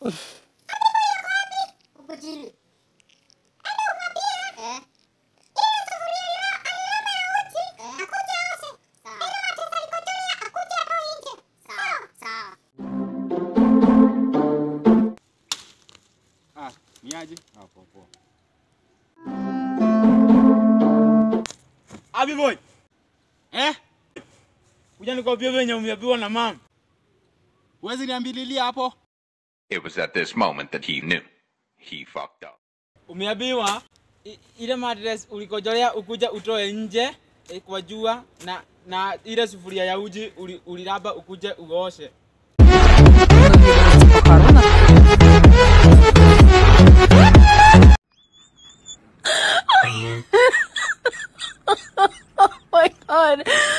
Huko chini. Enda umwambie. Eh. Ile sufuria ilo alilamba ya uji. Akuje aoshe. Sawa. Ile matesa alikojolia akuje atoe nje. Sawa. Sawa. Ah, ni aje? Ah, poa poa. Abi boy. Eh? Kuja nikwambie venye umeambiwa na mama. Huwezi niambililia hapo? It was at this moment that he knew. He fucked up. Umeambiwa i- ile mattress ulikojolea ukuja utoe nje eh, kwa jua na na ile sufuria ya uji uli- uliraba ukuje uoshe. my god.